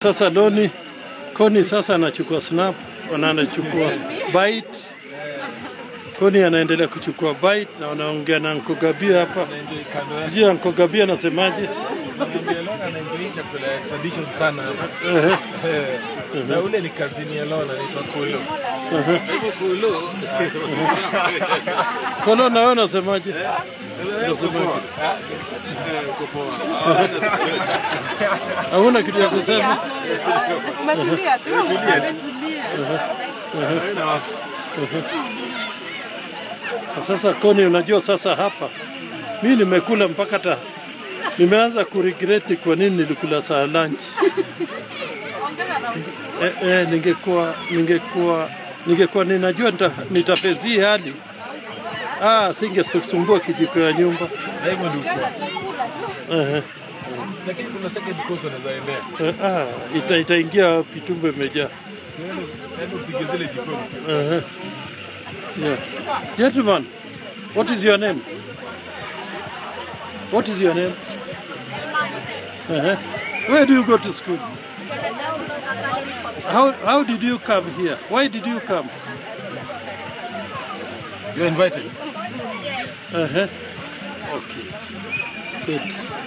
Sasa Doni Koni sasa anachukua snap na anachukua bite. Koni anaendelea kuchukua bite na wanaongea na Nkogabia hapa. Anaenjoy kando yake. Sijui Nkogabia anasemaje. Ananiambia Lona anaenjoy chakula ya tradition sana hapa. Ehe. Eh, Na ule ni kazini ya Lona anaitwa Kolo. Kwa hivyo Kolo. Kolo na wewe unasemaje? Hauna kitu ya kusema? Umetulia tu. Umetulia. Haina wax. Na Sasa Koni, unajua sasa hapa mi nimekula mpaka ta nimeanza kuregret ni kwa nini nilikula saa lunch. Eh, eh, ningekuwa ningekuwa ningekuwa ninajua nita, nitafezii hali ah, singesumbua kijiko ya nyumba Na hivyo ndio uko. Ehe. Lakini kuna second course unaweza endea. Eh, ah, ita, itaingia wapi? Tumbo imejaa. Siende hebu upige zile jikoni. Uh-huh. Yeah. Gentlemen, what is your name? What is your name? Uh-huh. Where do you go to school? How, how did you come here? Why did you come? You're invited. Uh-huh. Okay. Good.